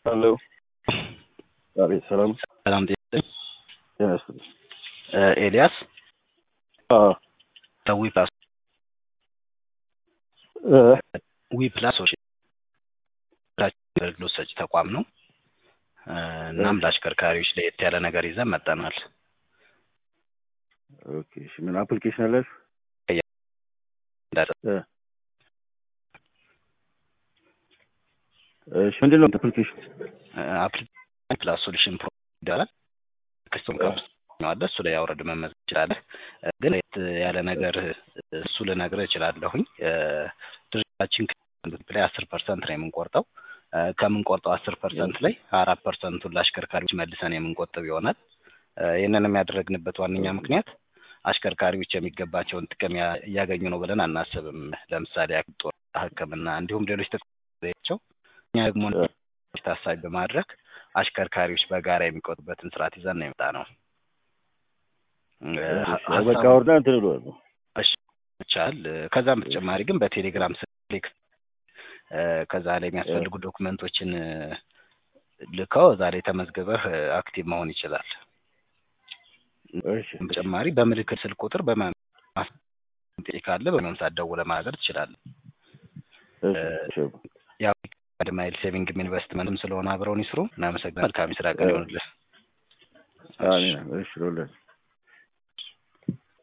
ሄሎ አቤት ሰላም ሰላም ጤና ጤና ይስጥልኝ እ ኤልያስ አዎ ከዊ ፕላስ እ ዊ ፕላስ ሶሉሽን አገልግሎት ሰጪ ተቋም ነው እ እናም ለአሽከርካሪዎች ለየት ያለ ነገር ይዘን መጠናል ኦኬ እሺ ምን አፕሊኬሽን አላችሁ እ እሺ ምንድን ነው አፕሊኬሽን አፕሊኬሽን ፕላስ ሶሉሽን ፕሮ ይባላል ክስቱም ከውስጥ አለ እሱ ላይ አውረድ መመዝገብ ትችላለህ እ ግን ለየት ያለ ነገር እሱ ልነግርህ እችላለሁኝ እ ድርጅታችን ላይ አስር ፐርሰንት ነው የምንቆርጠው እ ከምንቆርጠው አስር ፐርሰንት ላይ አራት ፐርሰንቱን ለአሽከርካሪዎች መልሰን የምንቆጥብ ይሆናል እ ይህንንም ያደረግንበት ዋነኛ ምክንያት አሽከርካሪዎች የሚገባቸውን ጥቅም ያ- እያገኙ ነው ብለን አናስብም ለምሳሌ ያክል ጦር ህክምና እንዲሁም ሌሎች ጥቅሞቻቸው እኛ ደግሞ ታሳቢ በማድረግ አሽከርካሪዎች በጋራ የሚቆጥቡበትን ስርዓት ይዘን ነው የመጣ ነው እ እሺ በቃ ወርዳ እንትን እለዋለሁ ይቻል ከዛም በተጨማሪ ግን በቴሌግራም ስልክ እ ከዛ ላይ የሚያስፈልጉ ዶክመንቶችን እ ልከው እዛ ላይ ተመዝግበህ እ አክቲቭ መሆን ይችላል እሺ በተጨማሪ በምልክት ስልክ ቁጥር በማስጠንቀቂያ ካለ በሚሆን ሰዓት ደውለህ ማናገር ትችላለህ እሺ ያው ማይል ሴቪንግ ኢንቨስትመንትም ስለሆነ አብረውን ይስሩ እናመሰግናለን መልካም የስራ ቀን ይሆንልህ አሜን እሺ ለሁላችሁ